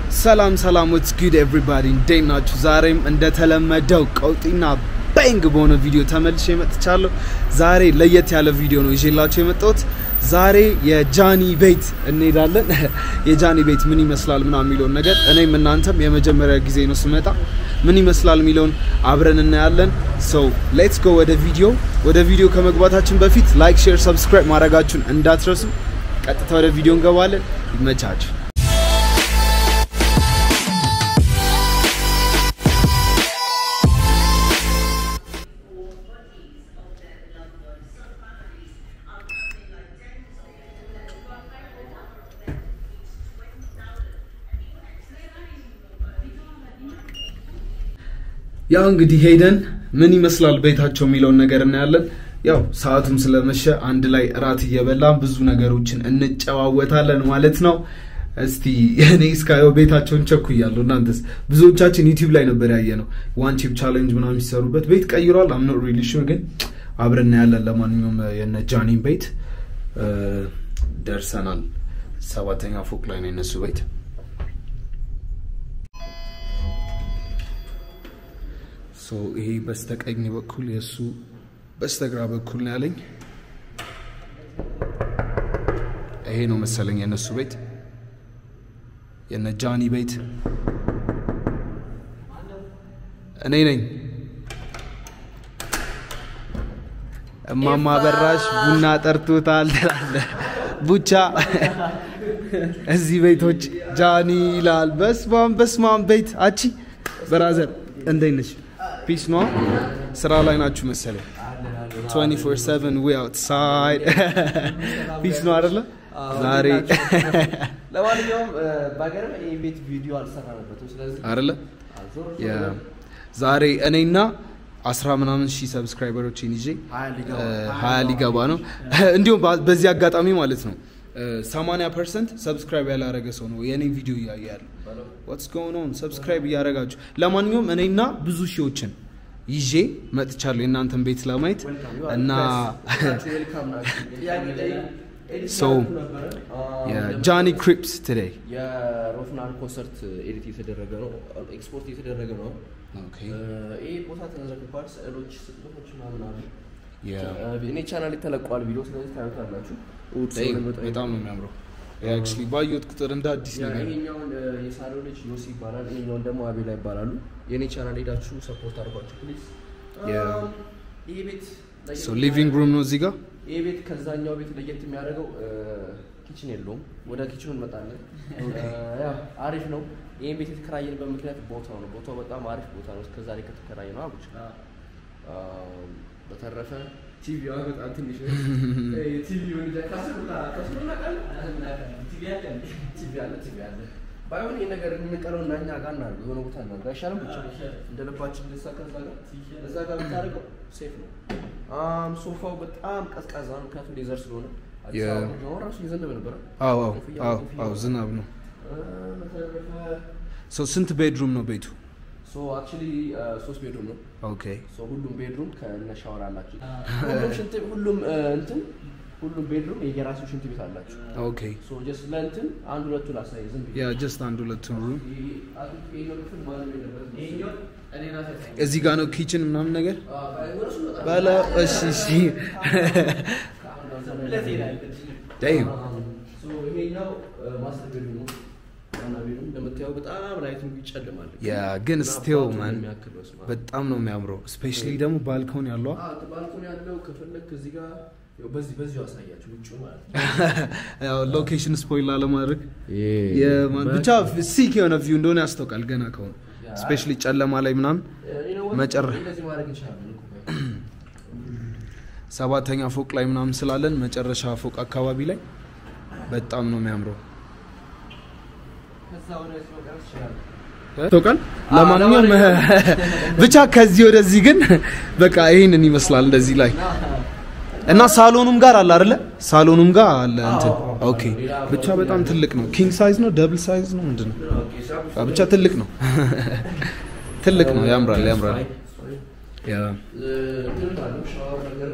ሰላም ሰላም ወትስ ጉድ ኤቭሪባዲ እንዴት ናችሁ? ዛሬም እንደተለመደው ቀውጢና ባንግ በሆነ ቪዲዮ ተመልሼ መጥቻለሁ። ዛሬ ለየት ያለ ቪዲዮ ነው ይዤላችሁ የመጣሁት። ዛሬ የጃኒ ቤት እንሄዳለን። የጃኒ ቤት ምን ይመስላል ምናምን የሚለውን ነገር እኔም እናንተም የመጀመሪያ ጊዜ ነው ስመጣ ምን ይመስላል የሚለውን አብረን እናያለን። ሶ ሌትስ ጎ ወደ ቪዲዮ። ወደ ቪዲዮ ከመግባታችን በፊት ላይክ፣ ሼር፣ ሰብስክራይብ ማድረጋችሁን እንዳትረሱ። ቀጥታ ወደ ቪዲዮ እንገባለን። ይመቻችሁ። ያው እንግዲህ ሄደን ምን ይመስላል ቤታቸው የሚለውን ነገር እናያለን። ያው ሰዓቱም ስለመሸ አንድ ላይ እራት እየበላን ብዙ ነገሮችን እንጨዋወታለን ማለት ነው። እስቲ እኔ እስካየው ቤታቸውን ቸኩያለሁ። እናንተስ? ብዙዎቻችን ዩቲዩብ ላይ ነበር ያየ ነው ዋን ቺፕ ቻሌንጅ ምናምን የሚሰሩበት ቤት ቀይሯል። አም ኖት ሪሊ ሹር ግን አብረን እናያለን። ለማንኛውም የነ ጃኒን ቤት ደርሰናል። ሰባተኛ ፎቅ ላይ ነው የነሱ ቤት። ሶ ይሄ በስተቀኝ በኩል የእሱ በስተግራ በኩል ነው ያለኝ። ይሄ ነው መሰለኝ የእነሱ ቤት የነ ጃኒ ቤት። እኔ ነኝ እማማ በራሽ ቡና ጠርቶታል ትላለህ። ቡቻ እዚህ ቤቶች ጃኒ ይላል። በስማም በስማም ቤት አቺ ብራዘር እንዴት ነሽ? ፒስ ነው። ስራ ላይ ናችሁ መሰለኝ። 24/7 ዊ አውትሳይድ ፒስ ነው አይደለ? ዛሬ ለማንኛውም በሀገር ይህ ቤት ቪዲዮ አልሰራንበትም። ስለዚህ አይደለ ዛሬ እኔና አስራ ምናምን ሺህ ሰብስክራይበሮችን ይዤ ሀያ ሊገባ ነው። እንዲሁም በዚህ አጋጣሚ ማለት ነው 80 ፐርሰንት ሰብስክራይብ ያላረገ ሰው ነው የእኔ ቪዲዮ እያየ ያለ ዋትስ ጎን ኦን ሰብስክራይብ እያደረጋችሁ ለማንኛውም እኔና ብዙ ሺዎችን ይዤ መጥቻለሁ የእናንተን ቤት ለማየት እና ሶ የጃኒ ክሪፕስ ቱዴይ የሮፍናን ኮንሰርት ኤዲት የተደረገ ነው፣ ኤክስፖርት የተደረገ ነው። ይህ ቦታ ተዘግቷል። ስዕሎች፣ ስዕሎች ምናምን አሉ። እኔ ቻናል ተለቋል ቪዲዮ፣ ስለዚህ ታዩታላችሁ። በጣም ነው የሚያምረው። አክቹዋሊ ባየሁት ቁጥር እንደ አዲስ ነገር ይሄኛውን የሳሌው ልጅ ዮሲ ይባላል። ይሄኛውን ደግሞ አቤላ ይባላሉ። የእኔ ቻናል ሄዳችሁ ሰፖርት አድርጓቸው ፕሊዝ። ይሄ ቤት ሊቪንግ ሩም ነው እዚህ ጋር ይህ ቤት ከዛኛው ቤት ለየት የሚያደርገው ኪችን የለውም። ወደ ኪችኑ እንመጣለን። ያው አሪፍ ነው። ይህን ቤት የተከራየንበት ምክንያት ቦታው ነው። ቦታው በጣም አሪፍ ቦታ ነው። እስከዛሬ ከተከራየ ነው አቡች። በተረፈ ቲቪዋ በጣም ትንሽ ቲቪውን ቲቪ አለ ቲቪ አለ። ባይሆን ይህ ነገር የምንቀረው እና እኛ ጋር እናድርገው የሆነ ቦታ እናድርገው አይሻልም? ብቻ እንደ ልባችን ልሳ ከዛ ጋር እዛ ጋር ብታደርገው ሴፍ ነው። ሶፋው በጣም ቀዝቃዛ ነው፣ ምክንያቱም ሌዘር ስለሆነ ራሱ እየዘነበ ነበረ። አዎ አዎ አዎ ዝናብ ነው። ሰው ስንት ቤድሩም ነው ቤቱ? አክቹዋሊ ሶስት ቤድሩም ነው። ኦኬ ሁሉም ቤድሩም ከነ ሻወር አላቸው። ሁሉም ሽንት ሁሉም እንትን ሁሉም ቤድሩም የየራሱ ሽንት ቤት አላቸው። ኦኬ ሶ ጀስት ለእንትን አንድ ሁለቱ ላሳይ ዝም ብዬ ያ ጀስት አንድ ሁለቱን ሩም ይሄኛው ክፍል ማንም የለበትም። እዚህ ጋር ነው ኪችን ምናምን ነገር ወደ እሱ እንወጣለን። በለ እሺ እሺ ዳይም ሶ ይሄኛው ማስተር ቤድሩም ነው። ዋና ቤድሩም እንደምታየው በጣም ላይቲንግ ይጨልማል። ያ ግን እና ስቲል አባቱን ማን የሚያክል በስመ አብ። በጣም ነው የሚያምረው። ስፔሻሊ ደግሞ ባልኮን ያለው አዎ ባልኮን ያለው ከፈለክ እዚህ ጋር ያው በዚህ በዚሁ አሳያችሁ ውጭ ማለት ነው። ያው ሎኬሽን ስፖይል ላለማድረግ የማን ብቻ ሲክ የሆነ ቪው እንደሆነ ያስታውቃል ገና ከሆነ ስፔሻሊ ጨለማ ላይ ምናምን መጨረ- እንደዚህ ማድረግ እንችላለን እኮ። ሰባተኛ ፎቅ ላይ ምናምን ስላለን መጨረሻ ፎቅ አካባቢ ላይ በጣም ነው የሚያምረው። ከዛ ወደዚህ መቅረብ ትችላለህ። ታውቃል። ለማንኛውም ብቻ ከዚህ ወደዚህ ግን በቃ ይህንን ይመስላል እንደዚህ ላይ እና ሳሎኑም ጋር አለ አይደለ? ሳሎኑም ጋር አለ እንትን። ኦኬ ብቻ በጣም ትልቅ ነው። ኪንግ ሳይዝ ነው፣ ደብል ሳይዝ ነው፣ ምንድን ነው? አ፣ ብቻ ትልቅ ነው። ትልቅ ነው። ያምራል፣ ያምራል። ያ እንትን አለው ሻወር ነገር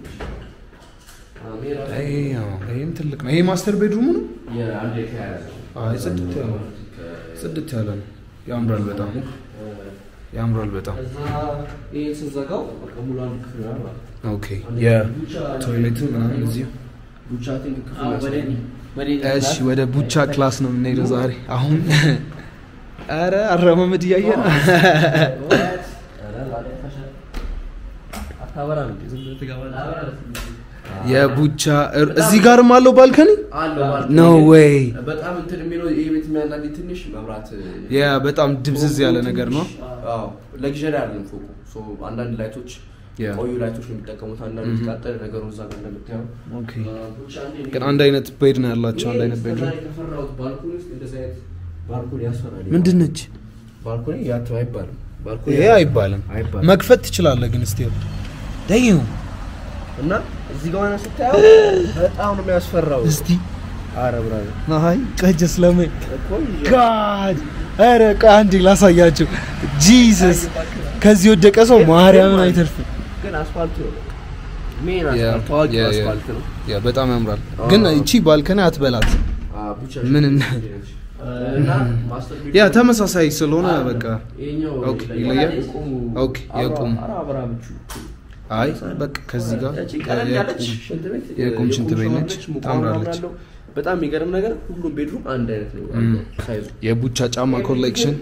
ይሄ ያው፣ ይሄም ትልቅ ነው። ይሄ ማስተር ቤድሩሙ ነው። የአንድ የተያያዘ አይ ጽድት ያለ ነው። ጽድት ያለ ነው። ያምራል በጣም ያምራል በጣም ከዛ ይሄን ስዘጋው በቃ ሙሉ አንድ ክፍል ይሆናል ማለት ነው። ኦኬ የቶይሌቱ ምናምን እዚሁ ቡቻ ቲንክ ክፍል ያስፈልጋል። እሺ ወደ ቡቻ ክላስ ነው የምንሄደው ዛሬ አሁን አረ አረማመድ እያየ ነው አታበራም እንዴ? ዝም ብለህ ትገባለህ። የቡቻ እር- እዚህ ጋርም አለው ባልከኒ አለው ማለት ኖ ነው። ዌይ በጣም እንትን የሚለው ይሄ ቤት የሚያናድ ትንሽ መብራት ያ በጣም ድብዝዝ ያለ ነገር ነው አዎ ለግዠሪ አይደለም ፎቁ ሶ አንዳንድ ላይቶች ያ ቆዩ ላይቶች ነው የሚጠቀሙት አንዳንድ የተቃጠለ ነገሩ እዛ ጋር እንደምታየው ኦኬ ቡቻ እንዴ ግን አንድ አይነት ቤድ ነው ያላቸው አንድ አይነት ቤድ እስከዛሬ ከፈራሁት ባልኮኒ ውስጥ እንደዚህ አይነት ባልኮኒ ያስፈራል ምንድን ነች ባልኮኒ ያተው አይባልም ባልኮኒ ይሄ አይባልም አይባልም መክፈት ትችላለህ ግን እስቲ ደዩ እና እዚህ ጋር ሆነ ስታየው በጣም ነው የሚያስፈራው እስቲ አረ ብራዘር አይ ቀጀ ስለምን እኮ ጋድ ኧረ ቆይ አንዴ ላሳያችሁ ጂሰስ ከዚህ የወደቀ ሰው ማርያምን አይተርፍም ግን አስፋልት ነው ሜን ያ፣ አስፋልት ታዋቂ ያ፣ ያ። አስፋልት ነው ያ በጣም ያምራል አዎ። ግን እቺ ባልከኒ አትበላት አ ብቻ ምን እና- እና ማስተር ቤት ያ ተመሳሳይ ስለሆነ በቃ ይሄኛው ኦኬ፣ ይለያል? የቆሙ ኦኬ፣ የቆሙ። አራ አብራ ምቹ አይ በቃ ከዚህ ጋር ያቺ ቀለል ያለች የቁም- ሽንት ቤት የቁም ሽንት ቤት ሻወር ነች። ሙቅ ታምራለች። ምናምን አለው። በጣም የሚገርም ነገር ሁሉም ቤድሩም አንድ አይነት ነው እም። ሳይዙ የቡቻ ጫማ ኮሌክሽን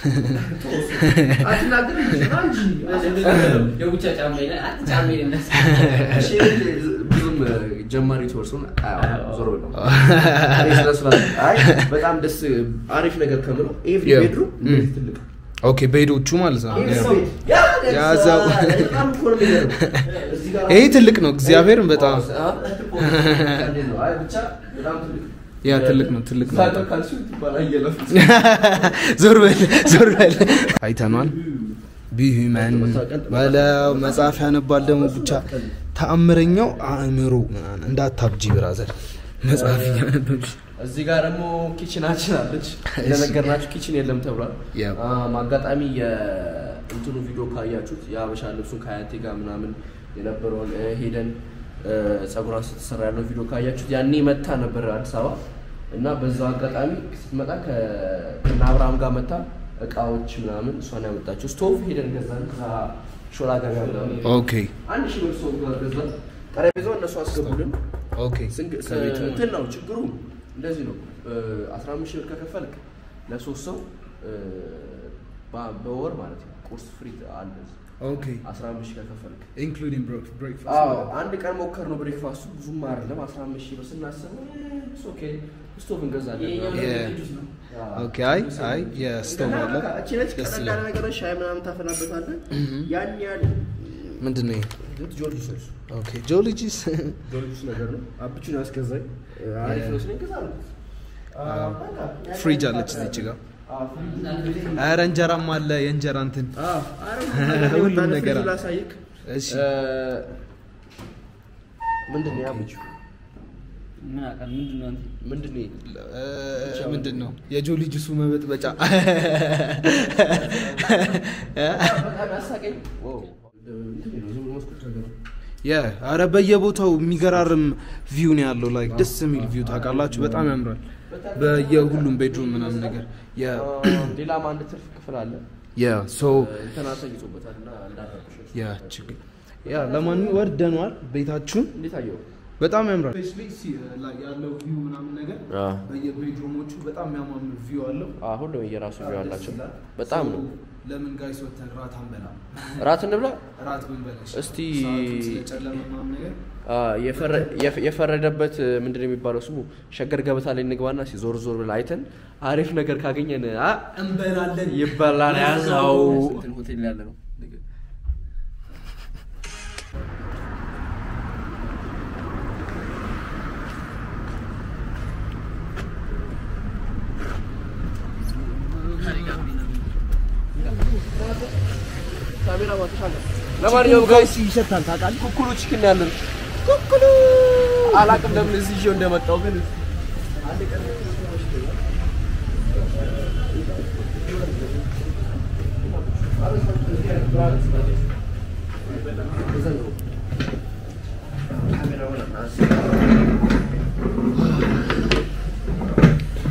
አትናገርም እንጂ የቡቻ ጫማ ይላል። አንተ ጫማ ይላል። እሺ፣ ብዙም ጀማሪ ተወርሶን ዞሮ ነው እኔ ስለ ስለ አይ በጣም ደስ አሪፍ ነገር ከምለው ኤቭሪ Yeah. ቤድሩም Mm. እንደዚህ ትልቅ ኦኬ ቤዶቹ ማለት ነው ኤቭሪ ያ። ቤት ያ ያዛው። በጣም እኮ ነው የሚገርም። እዚህ ጋር ይሄ ትልቅ ነው እግዚአብሔርን በጣም አ? እንዴት ነው? አይ ብቻ በጣም ትልቅ ያ ትልቅ ነው ትልቅ ነው ሳቀር ካልሽው ትባላ እየለፉት ዞር በል ዞር በል አይተኗል ቢሁመን በለው መጽሐፍ ያነባል ደግሞ ብቻ ተአምረኛው አእምሮ ምናምን እንዳታብጂ ብራዘር መጽሐፍ እያነበብሽ እዚህ ጋር ደግሞ ኪችናችን አለች። እንደነገርናችሁ ኪችን የለም ተብሏል። ያው። አም፣ አጋጣሚ የእንትኑ ቪዲዮ ካያችሁት የሀበሻ ልብሱን ከአያቴ ጋር ምናምን የነበረውን እ፣ ሄደን እ፣ ጸጉሯን ስትሰራ ያለው ቪዲዮ ካያችሁት ያኔ መታ ነበር አዲስ አበባ እና በዛ አጋጣሚ ስትመጣ ከእነ አብርሃም ጋር መታ እቃዎች ምናምን እሷን ያመጣችው ስቶቭ ሄደን ገዛን ከዛ ሾላ ገበያ ምናምን ኦኬ አንድ ሺህ ብር ስቶቭ ጋር ገዛን። ጠረጴዛው እነሱ አስገቡልን። ኦኬ ስንግ- ስ- ከቤቱ እንትን ነው ችግሩ እንደዚህ ነው። አስራ አምስት ሺህ ብር ከከፈልክ ለሶስት ሰው እ፣ በ- በወር ማለት ነው ቁርስ ፍሪ አለ። ኦኬ አስራ አምስት ሺህ ከከፈልክ ኢንክሉዲንግ አዎ ብሬክፋስት አንድ ቀን ሞከር ነው ብሬክፋስቱ ብዙም አይደለም። አስራ አምስት ሺህ ብር ስናስብ ኦኬ ስቶቭ እንገዛለን። ይሄኛው Yeah. ልጁስ ነው። አዎ። ኦኬ አይ አይ የስቶቭ አለ በቃ እቺ ነች ደስ ቀለል ያለ ይላል ነገር ሻይ ምናምን ታፈላበታለህ። ያን ያህል ምንድን ነው ይሄ? ጆርጅ ሶስ ኦኬ ጆሎጂስ ጆርጅ ነገር ነው። አብቹን ያስገዛኝ አሪፍ ነው ስለኝ ገዛ ነው። ፍሪጅ አለች እዚች ጋር አዎ ፍሪጅ ኧረ እንጀራም አለ የእንጀራ እንትን አዎ ሁሉም ነገር አለ። ላሳይክ እሺ ምንድን ነው ያብቹ ምን አውቃለሁ፣ ምንድን ነው አንተ? ምንድን ነው ይሄ? እ፣ ምንድን ነው የጆሊ ጁሱ መበጥበጫ በጣም ያሳቀኝ ዋው እንትን ነው ዝም ብሎ መስኮት ነገር ነው። የ አረ በየቦታው የሚገራርም ቪው ነው ያለው ላይክ ደስ የሚል ቪው ታውቃላችሁ በጣም ያምራል በየሁሉም ቤድሩም ምናምን ነገር የ አዎ፣ ሌላም አንድ ትርፍ ክፍል አለ የ ሶ እንትና አሳይቶበታል እና እንዳረኩሽ ያ ችግር ያ ለማንኛውም ወርደኗል ቤታችሁን እንዴት አየው በጣም ያምራል ያለው ቪው ምናምን ነገር አዎ በየቤድሩሞቹ በጣም የሚያማምር ቪው አለው አዎ ሁሉም የራሱ ቪው አላቸው በጣም ነው ለምን ጋይስ ወተን ራት አንበላ ራት እንብላ ራት ብንበላሽ እስቲ ሰዓቱ ስለጨለመ ምናምን ነገር አ፣ የፈረ- የፈ- የፈረደበት ምንድን ነው የሚባለው ስሙ ሸገር ገበታ ላይ እንግባና እስኪ ዞር ዞር ብለን አይተን አሪፍ ነገር ካገኘን አ፣ እንበላለን ይበላል ያዛው ሆቴል ያለ ነው ካሜራ ማተሻለ ለማንኛውም ጋይስ ይሸታል ታውቃለህ ኩኩሉ ቺክን ያለን ኩኩሉ አላቅም ለምን እዚህ ይዤው እንደመጣው ግን አንድ ቀን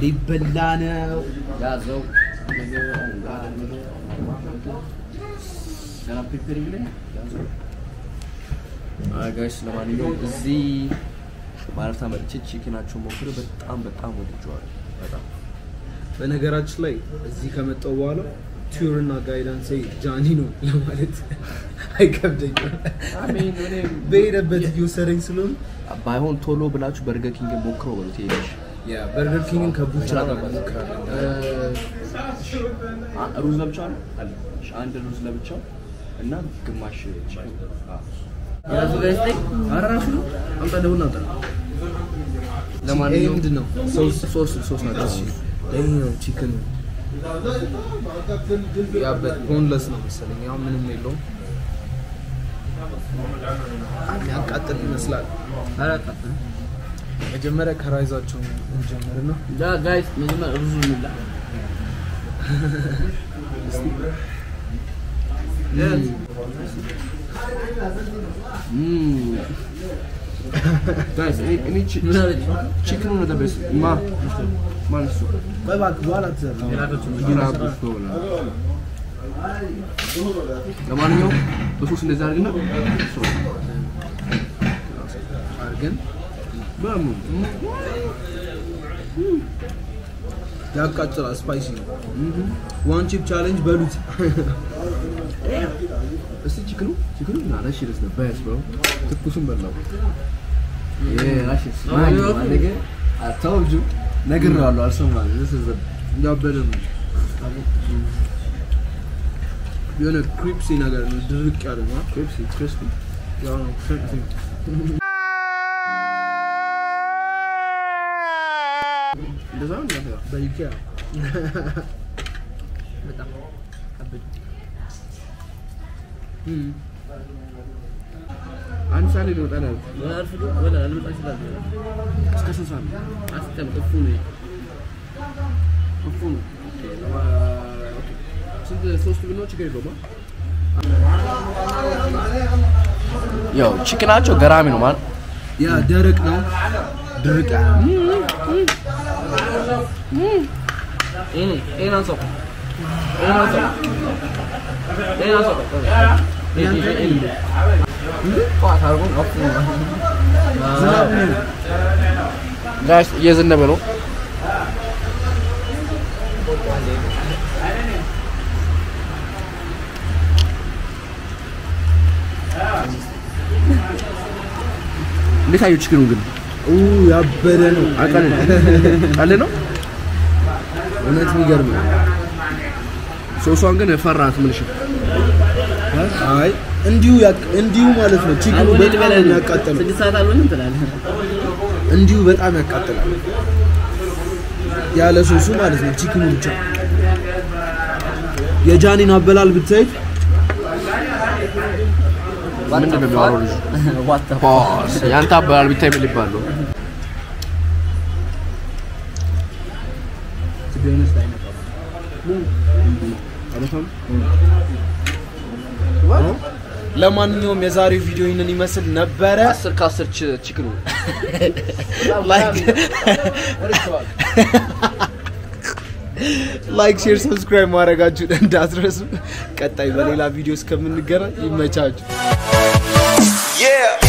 ሊበላ ነው። ያዘው ገና ፕሪፔሪንግ ላይ ያዘው። አይ ጋይስ ለማንኛውም እዚህ ማረፍታ መጥቼ ቺክናቸውን ሞክሬ በጣም በጣም ወድጀዋለሁ። በጣም በነገራችን ላይ እዚህ ከመጣው በኋላ ቱር እና ጋይዳንስ ጃኒ ነው ለማለት አይከብደኝም። አሜን እኔም በሄደበት እየወሰደኝ ስለሆነ ባይሆን ቶሎ ብላችሁ በርገር ኪንግ ሞክረው በሉት ይሄሽ በርገር ኪንግን ከቡችራ ጋር እንሞክራለን። ሩዝ ለብቻው ነው አለ። እሺ፣ አንድ ሩዝ ለብቻው እና ግማሽ ቺክን የራሱ ጋዜጠኝ አራሹ ነው አምጣ ደውል አምጣ ይሄ ለማንኛውም ምንድን ነው? ሶስት ሶስት ሶስት ናቸው ይሄኛው ቺክን ያበት ቦንለስ ነው መሰለኝ። ያው ምንም የለውም። የሚያቃጥል ይመስላል። አላቃጥ መጀመሪያ ከራይዛቸው እንጀምርና ጋይስ መጀመሪያ ሩዙ እንብላ። ጋይስ እኔ ቺ- ምን አለች? ቺክኑ ነው ደበስ ማ ማለት ነው ቆይ እባክህ በኋላ ትዘራ የላከችው ለማንኛውም በሶስት እንደዛ አድርግና አድርገን በሙ ያቃጥላል። ስፓይሲ ነው። ዋን ቺፕ ቻሌንጅ በሉት። እስቲ ቺክኑ ቺክኑ ና that shit is the best bro ትኩሱን በላው yeah that shit is Oh, nice yeah. my nigga I told you ነግሬዋለሁ አልሰማህም this is the ያበደ ነው። የሆነ ክሪፕሲ ነገር ነው። ድርቅ ያለ ነው። crispy crispy ያው ነው crispy። እንደዛ ነው እንደዛ በኢኬያ በጣም ከበድ እም። አንድ ሰዓት ላይ ነው ይወጣል ያሉት ወላ አርፍዶ ወላ አልመጣ ይችላል። እስከ ስንት ሰዓት ነው አስጠም እፉ ነው እፉ ነው ስንት ሶስት ብሎ ችግር የለውም ያው ቺክናቸው ገራሚ ነው ማለት ያ ደረቅ ነው። ድርቅ ያለ ነው። ይሄ ይሄን አንሳው ይሄን አንሳው ይሄን አንሳው ይሄ ይሄ ይሄ ጠዋት አድርጎ እፉ ነው ዝናብ ነው። ጋይስ እየዘነበ ነው እንዴት አየሁ ችግሩ ግን ኡ ያበደ ነው። አቃል አለ ነው እውነት የሚገርም ነው። ሶሷን ግን ፈራት ምንሽ አይ እንዲሁ ያቅ- እንዲሁ ማለት ነው። ቺክኑ አሁን በጣም ልበላ ነው ነው የሚያቃጥለው። ስድስት ሰዓት አልሆንም ትላለህ። እንዲሁ በጣም ያቃጥላል። ያለ ሶሱ ማለት ነው። ቺክኑ ብቻ የጃኒን አበላል ብታዩት ምንድን ነው የሚያወራው ልጁ What the ፖስ ያንተ አበላል ቢታይ ምን ሊባል ነው ለማንኛውም የዛሬው ቪዲዮ ይህንን ይመስል ነበረ። አስር ከአስር ችክኑ ላይክ፣ ሼር፣ ሰብስክራይብ ማድረጋችሁን እንዳትረሱ። ቀጣይ በሌላ ቪዲዮ እስከምንገናኝ ይመቻችሁ። Yeah.